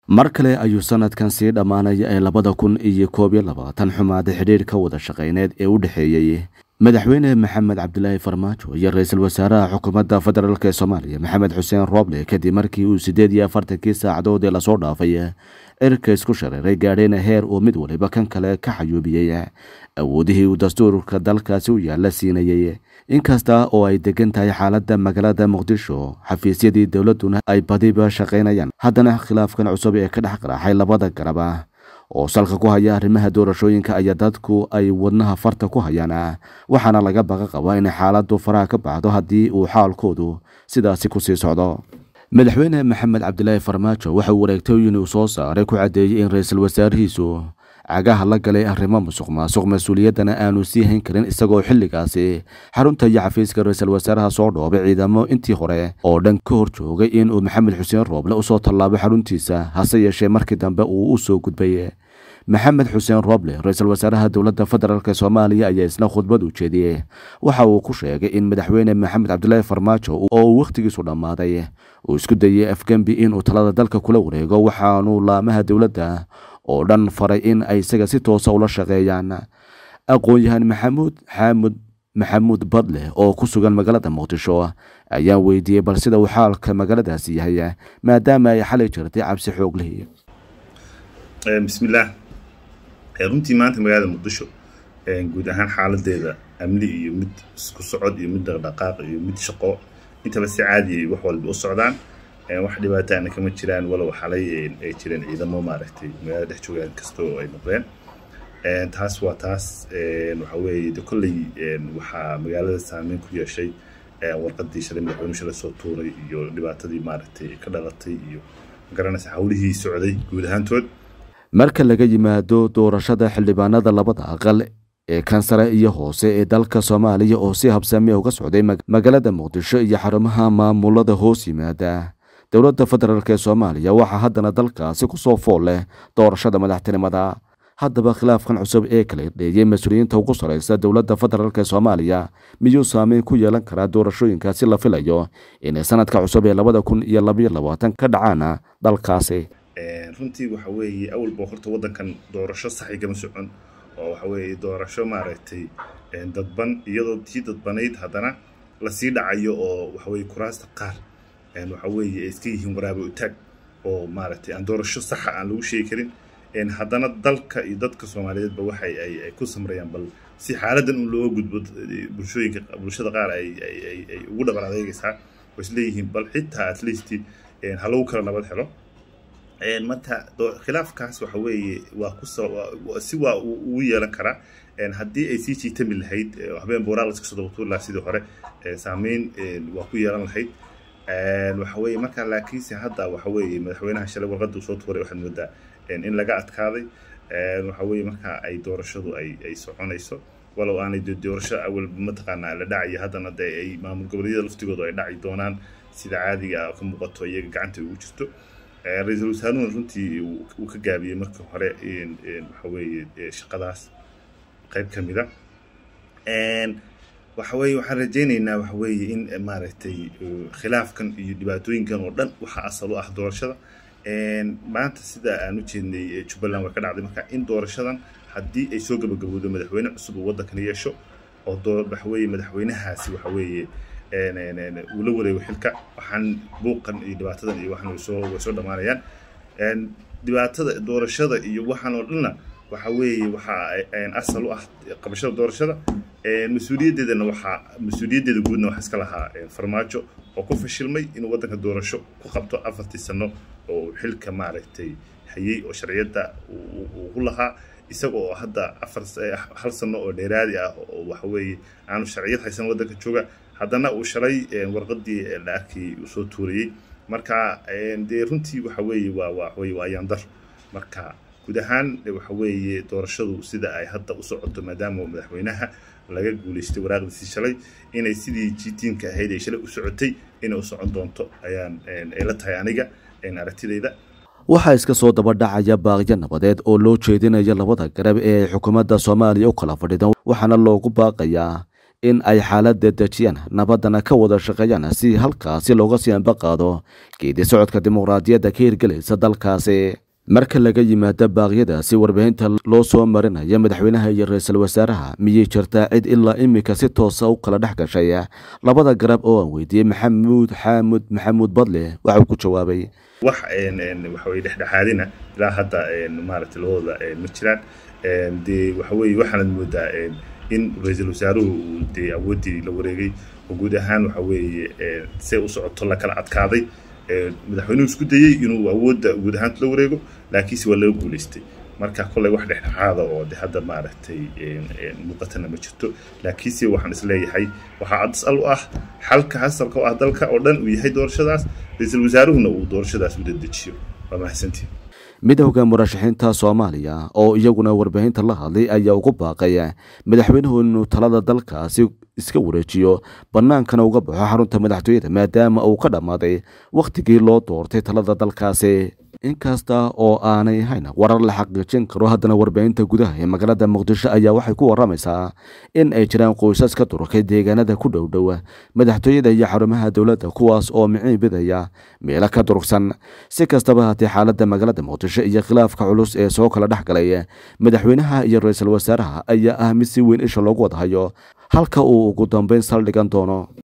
mar kale ayuu sanadkan sii dhammaanaya ee labada kun iyo koob iyo labaatan xumaaday xidhiirka wada shaqayneed ee u dhexeeyey madaxweyne maxamed cabdilaahi farmaajo iyo ra-iisul wasaaraha xukuumadda federaalk ee soomaaliya maxamed xuseen rooble kadib markii uu siddeed iyo afartankii saacadood ee lasoo dhaafay cirka isku shareeray gaadhayna heer uu mid waliba kan kale ka xayuubiyey awoodihii uu dastuurka dalkaasi u yaalla siinayey inkasta oo ay degan tahay xaaladda magaalada muqdisho xafiisyadii dowladduna ay badiba shaqaynayaan haddana khilaafkan cusub ee ka dhex qaraaxay labada garaba oo salka ku haya arrimaha doorashooyinka ayaa dadku ay wadnaha farta ku hayaan waxaana laga baqa qabaa inay xaaladdu faraha ka baxdo haddii uu xaalkoodu sidaasi ku sii socdo madaxweyne maxamed cabdilaahi farmaajo waxa uu wareegtooyin uu soo saaray ku caddeeyey in ra-iisul wasaarihiisu cagaha la galay arrimo musuq maasuq mas-uuliyaddana aanu sii hayn karin isagoo xilligaasi xarunta iyo xafiiska ra-iisul wasaaraha soo dhoobay ciidamo intii hore oo dhan ka hor joogay inuu maxamed xuseen rooble usoo tallaabo xaruntiisa hase yeeshee markii dambe uu u soo gudbay maxamed xuseen rooble ra-iisul wasaaraha dowladda federaalk soomaaliya ayaa isna khudbad u jeediyey waxa uu ku sheegay in madaxweyne maxamed cabdilaahi farmaajo oo uu wakhtigiisu dhammaaday uu isku dayey afgembi inuu talada dalka kula wareego waxaanu laamaha dowladda oo dhan faray in ay isaga si toosa ula shaqeeyaan aqoon-yahan maxamuud xaamud maxamuud badle oo ku sugan magaalada muqdisho ayaa weydiiyey bal sida uu xaalka magaaladaasi yahay maadaama ay xalay jirtay cabsi xoog lihi bismillaah runtii maanta magaalada muqdisho guud ahaan xaaladeeda amni iyo mid isku socod iyo mid dhaqdhaqaaq iyo mid shaqo intaba si caadiyay wax walba u socdaan wax dhibaataana kama jiraan walow xalay ay jireen ciidamo maaragtay magaalada dhex joogaan kasta oo ay noqdeen taas waa taas waxa weeye de kolley waxaa magaalada saameyn ku yeeshay warqadii shalay madaxweynuhu shalay soo tuuray iyo dhibaatadii maaragtay ka dhalatay iyo magaranaysa hawlihii socday guud ahaantood marka laga yimaado doorashada xildhibaanada labada aqal ee kansare iyo hoose ee dalka soomaaliya oo si habsami uga socday magaalada muqdisho iyo xarumaha maamulada hoos yimaada dowladda federaalk ee soomaaliya waxaa haddana dalkaasi kusoo fool leh doorashada madaxtinimada haddaba khilaafkan cusub ee kala irdheeyey mas-uuliyiinta ugu saraysa dowladda federaalk ee soomaaliya miyuu saameyn ku yeelan karaa doorashooyinkaasi la filayo inay sanadka cusub ee labada kun iyo labaiyo labaatan ka dhacaana dalkaasi runtii waxa weeye awalba horta waddankan doorasho sax igama socon oo waxa weeye doorasho maaragtay dadban iyadoo tii dadbanayd haddana lasii dhacayo oo waxa weye kuraasta qaar waxa weeye ay iska yihiin waraaba utaag oo maaragtay aan doorasho saxa aan lagu sheegi karin haddana dalka iyo dadka soomaaliyeedba waxay ay ku samrayaan bal si xaaladan un looga gudbo bulshooyinka bulshada qaar ay ay ugu dhaban adeegaysaa oo isleeyihiin bal xitaa at least ha lagu kala nabad helo marka khilaafkaas waxa weeye waa ku si waa ugu yeelan karaa haddii ay sii jiitami lahayd habeen booraal iska soo dabatuuri lahaa sidii hore saameyn waa ku yeelan lahayd waxa weeye marka laakiinse hadda waxa weeye madaxweynaha shalay warqadda uu soo tuuray waxaad moodaa in laga adkaaday waxa weeye marka ay doorashadu ay ay soconayso walow aanay doorasho awalba mataqaanaa la dhacayo haddana dee ay maamul goboleedyada laftigoodu ay dhaci doonaan sida caadiga ka muuqato iyaga gacanta ugu jirto ra-iisul wasaaruhuna runtii uu ka gaabiyey markii hore waxa weeye shaqadaas qayb ka mida waxa weeye waxaan rajaynaynaa waxa weeye in maaragtay khilaafkan iyo dhibaatooyinkan oo dhan waxaa asal u ah doorashada maanta sida aan u jeednay jubbaland way ka dhacday marka in doorashadan haddii ay soo gabagabowdo madaxweyne cusub uu waddankan yeesho oo waxa weeye madaxweynahaasi waxa weeye uu la wareego xilka waxaan buuqan iyo dhibaatadan iyo waxan waysoo way soo dhammaanayaan dhibaatada doorashada iyo waxaan oo dhanna waxa weeye waxaa asal u ah qabashada doorashada mas-uuliyaddeedana waxaa mas-uuliyaddeeda guudna waxaa iska lahaa farmaajo oo ku fashilmay inuu waddanka doorasho ku qabto afartii sano oo xilka maaragtay hayay oo sharciyadda uu ku lahaa isaga oo hadda afar hal sano oo dheeraadi ah oo waxa weeye aanu sharciyad haysan waddanka jooga haddana uu shalay warqadii la arkayay uu soo tuurayey marka dee runtii waxa weeye waa waa weye waa ayaandar marka guud ahaan waxa weeye doorashadu sida ay hadda u socoto maadaama madaxweynaha laga guuleystay waraaqdiisii shalay inay sidii jiitiinka ahayd ay shalay u socotay inay u socon doonto ayaan ay la tahay aniga aragtidayda waxaa iska soo daba dhacaya baaqyo nabadeed oo loo jeedinayo labada garab ee xukuumadda soomaaliya u kala fadhidan waxaana loogu baaqayaa in ay xaaladda dejiyaan nabaddana ka wada shaqeeyaan si halkaasi looga sii ambaqaado geedi socodka dimuqraadiyadda ka hirgelaysa dalkaasi marka laga yimaado baaqyadaasi warbaahinta loo soo marinaya madaxweynaha iyo ra-iisul wasaaraha miyay jirtaa cid ilaa iminka si toosa u kala dhex gashay labada garab oo aan weydiiyey maxamuud xaamud maxamuud badle waxauu ku jawaabay wax waxaweye dhexdhexaadina ilaa hadda maaragtay labadooda ma jiraan dee waxaweye waxaanad moodaa in ra-iisul wasaaruhu uu dee awooddii la wareegay oo guud ahaan waxa weeye see u socoto la kala adkaaday madaxweynuhu isku dayey inuu awoodda guud ahaantu la wareego laakiinse waa laga guulaystay marka kolley wax dhexdhexaada oo de hadda maaragtay muuqatana ma jirto laakiinse waxaan isleeyahay waxaa asal u ah xalka hasalka oo ah dalka oo dhan uu yahay doorashadaas ra-iisul wasaaruhuna uu doorashadaas u dadejiyo waa mahadsantiin midowda murashaxiinta soomaaliya oo iyaguna warbaahinta la hadlay ayaa ugu baaqay madaxweynuhu inuu talada dalkaasi iska wareejiyo bannaankana uga baxo xarunta madaxtooyada maadaama uu ka dhammaaday wakhtigii loo doortay talada dalkaasi inkasta oo aanay ahayn warar la xaqiijin karo haddana warbaahinta gudaha ee magaalada muqdisho ayaa waxay ku waramaysaa in ay jiraan qoysas ka durkay deegaanada ku dhowdhow madaxtooyada iyo xarumaha dowladda kuwaas oo miciibidaya meelo ka durugsan si kastaba haatee xaaladda magaalada muqdisho iyo khilaafka culus ee soo kala dhex galay madaxweynaha iyo ra-iisul wasaaraha ayaa ah mid si weyn isha loogu wadahayo halka uu ugu dambeyn saldhigan doono